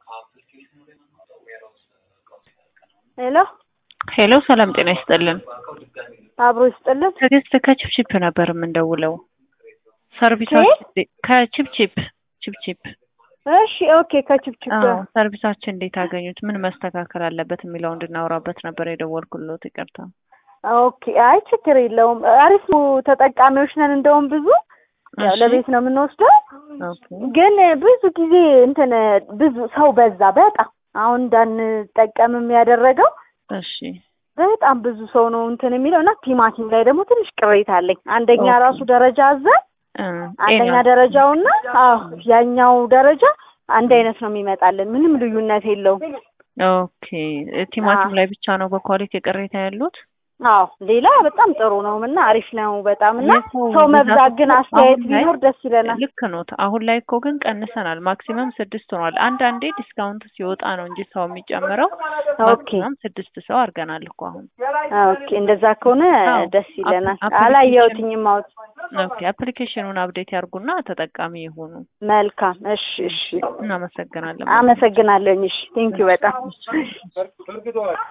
ሄሎ ሄሎ ሰላም ጤና ይስጥልን። አብሮ ይስጥልን። ትዕግስት ከቺፕቺፕ ነበር የምንደውለው። ሰርቪሳችን ከቺፕቺፕ ቺፕቺፕ እሺ ኦኬ። ከችብችብ አዎ፣ ሰርቪሳችን እንዴት አገኙት? ምን መስተካከል አለበት የሚለው እንድናወራበት ነበር የደወልኩሎት። ይቅርታ። ኦኬ። አይ ችግር የለውም። አሪፍ ነው። ተጠቃሚዎች ነን። እንደውም ብዙ ያው እሺ፣ ለቤት ነው የምንወስደው፣ ኦኬ። ግን ብዙ ጊዜ እንትን ብዙ ሰው በዛ በጣም አሁን እንዳንጠቀምም ያደረገው እሺ በጣም ብዙ ሰው ነው እንትን የሚለው እና ቲማቲም ላይ ደግሞ ትንሽ ቅሬታ አለኝ። አንደኛ ኦኬ። ራሱ ደረጃ አዘን እ አንደኛ ጤና- ደረጃውና አዎ ያኛው ደረጃ አንድ አይነት ነው የሚመጣልን። ምንም ልዩነት የለውም። ኦኬ። ቲማቲም አዎ። ላይ ብቻ ነው በኳሊቲ ቅሬታ ያሉት? አዎ ሌላ በጣም ጥሩ ነው እና አሪፍ ነው በጣም እና የሰው ሰው መብዛት ግን ብዛት አስተያየት አሁን ላይ ቢኖር ደስ ይለናል። ልክ ኖት። አሁን ላይ እኮ ግን ቀንሰናል። ማክሲመም ስድስት ሆኗል። አንዳንዴ ዲስካውንት ሲወጣ ነው እንጂ ሰው የሚጨምረው። ኦኬ ማክሲመም ስድስት ሰው አድርገናል እኮ አሁን። ኦኬ እንደዛ ከሆነ አዎ። ደስ ይለናል። አፕ- አፕሊኬሽን- አላየሁትኝም አውት ኦኬ አፕሊኬሽኑን አፕዴት ያርጉና ተጠቃሚ ይሁኑ። መልካም እሺ እሺ እናመሰግናለን። አመሰግናለሁኝ እሺ ቴንኪው በጣም